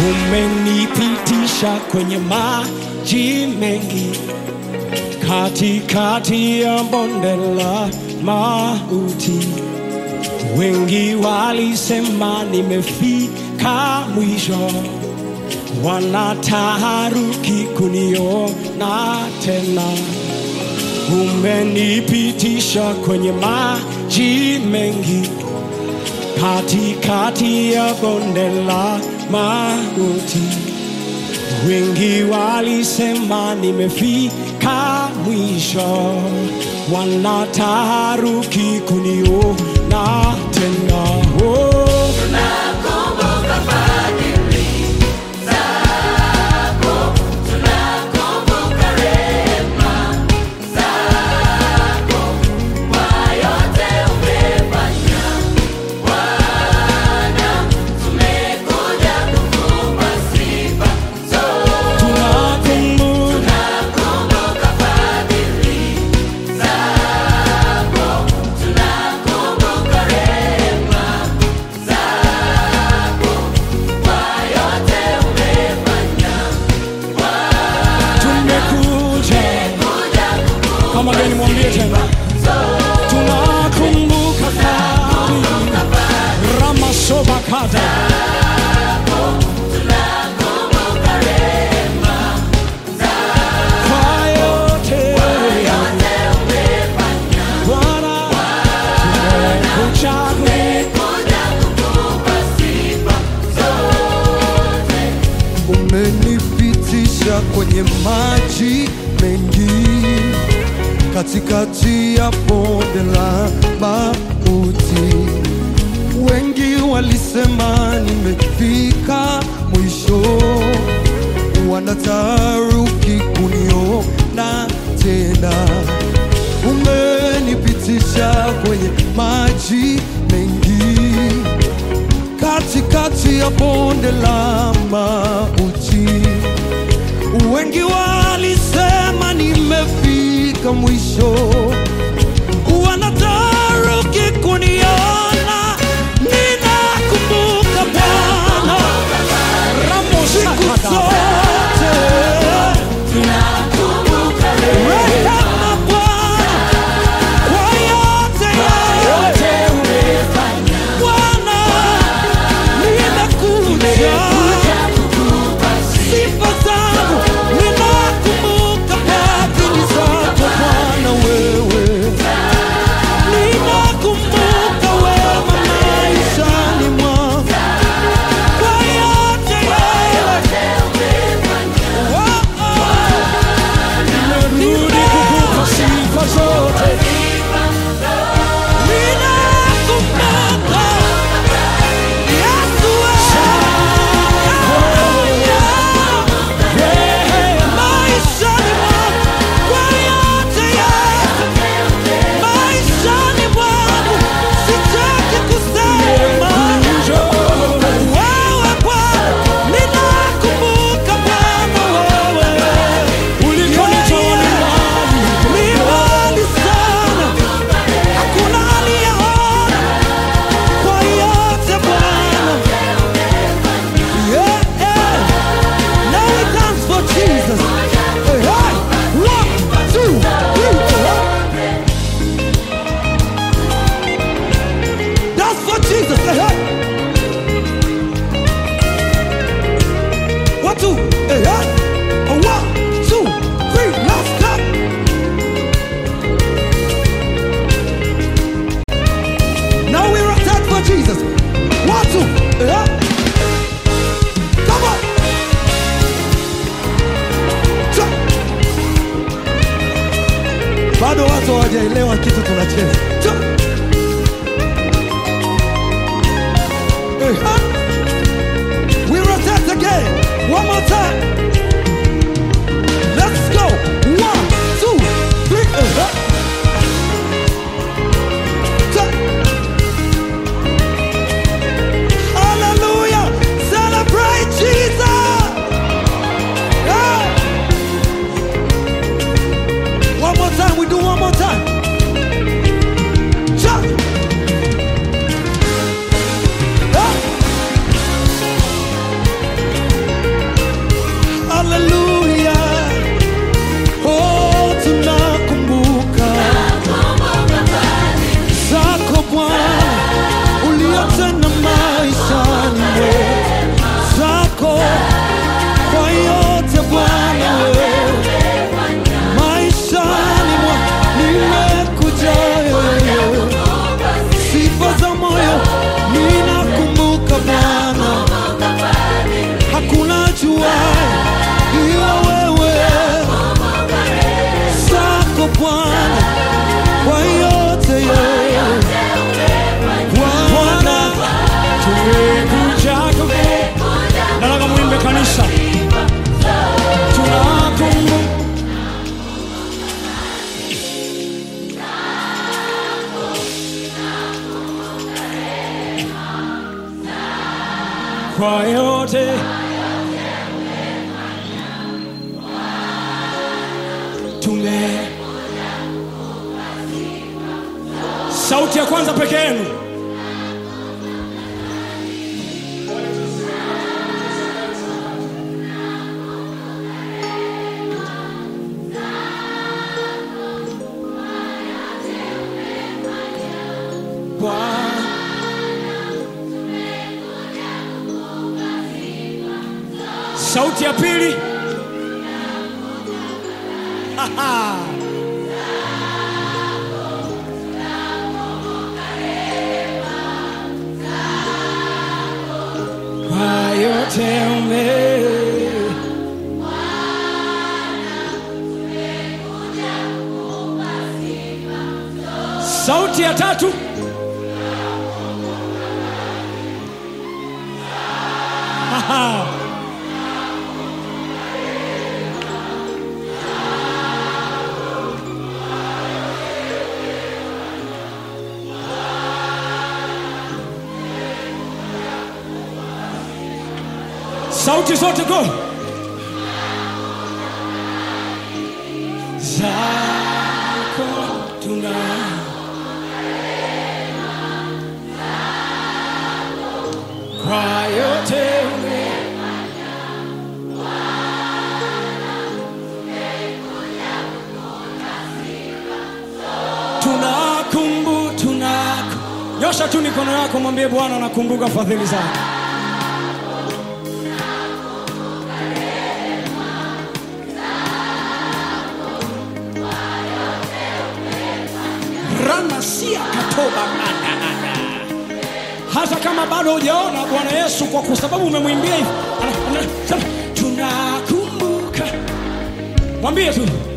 umenipitisha kwenye maji mengi, katikati ya bonde la mauti. Wengi walisema nimefika mwisho, wanataharuki kuniona tena. Umenipitisha kwenye maji mengi, katikati ya bonde la mauti. Wengi walisema nimefika mwisho, wanataharuki kuniona tena. Oh. Tunakumbuka tumekuja kama gani, mwambie tena, tunakumbuka fadhili ramasobakata kwa yote Bwana, tumekuja umenipitisha kwenye maji mengi, katikati ya bonde la mauti. Wengi walisema nimefika mwisho, wanataharuki kuniona tena. Umenipitisha kwenye maji mengi katikati ya bonde la mauti. Wengi walisema nimefika mwisho, wanataharuki kuniona. Ninakumbuka Bwana siku zote, rehema Bwana kwa yote yote Bwana, nimekuja sifa zangu, ninakumbuka fadhili zako Bwana wewe, ninakumbuka wema maishani mwangu kwa yote yote. Oh, oh. Nimerudi kukupa sifa zote Ninakumbuka Yesu wewe, maishani mwangu kwa yote yote, maishani mwangu sitaki kusema wewe Bwana, ninakumbuka Bwana wewe ulikonitoa ni mbali. ni mbali sana, hakuna aliyeona kwa yote Bwana. Yeah, yeah. Now we dance for Jesus. Hey, hey. One, two, three, hey. Dance for Jesus. Hey, hey. One, two, hey, hey. One, two, three, let's go. Now we rotate for Jesus. One, two, yeah. Come on. Cha. Bado watu hawajaelewa kitu tunacheza. Cha. Eh, ha. We rotate again. One more time. Let's go. One, two, three. Eh, ha. Cha. Hallelujah. Celebrate Jesus. Yeah. One more time. We do one more time. Jump. Yeah. kwa yote tume sauti ya kwanza peke yenu kwa sauti ya pili Aha. kwa yote ume sauti ya tatu Aha. sauti zote go zako tuna kwa yote ume tunakumbu tunaku nyosha tu mikono yako mwambie bwana nakumbuka fadhili zako ranasia katoba manana. hata kama bado hujaona bwana yesu kwa kwa sababu umemwimbia hivi ana- ana- sema, tunakumbuka mwambie tu